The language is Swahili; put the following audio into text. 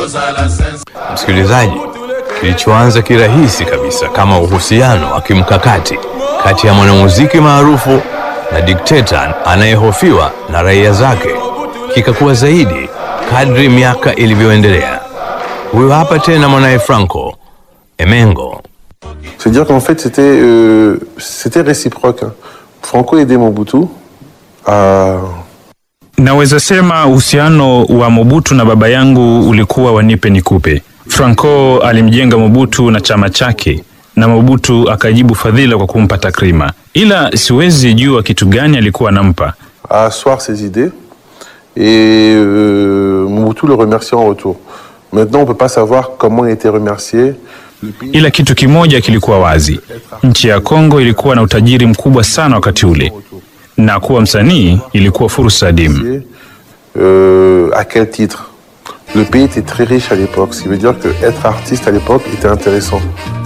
Msikilizaji, kilichoanza kirahisi kabisa kama uhusiano wa kimkakati kati ya mwanamuziki maarufu na dikteta anayehofiwa na raia zake kikakuwa zaidi kadri miaka ilivyoendelea. Huyo hapa tena mwanaye Franco Emengo. C'est-à-dire qu'en fait, c'était euh, c'était réciproque. hein. Franco aidait Mobutu à, Naweza sema uhusiano wa Mobutu na baba yangu ulikuwa wa nipe nikupe. Franco alimjenga Mobutu na chama chake na Mobutu akajibu fadhila kwa kumpa takrima, ila siwezi jua kitu gani alikuwa anampa. à asseoir ses idées et euh, Mobutu le remerciait en retour. Maintenant, on ne peut pas savoir comment il était remercié. Ila kitu kimoja kilikuwa wazi, nchi ya Kongo ilikuwa na utajiri mkubwa sana wakati ule, na kuwa msanii ilikuwa fursa adimu. Euh, à quel titre Le pays était très riche à l'époque, ce qui veut dire que être artiste à l'époque était intéressant.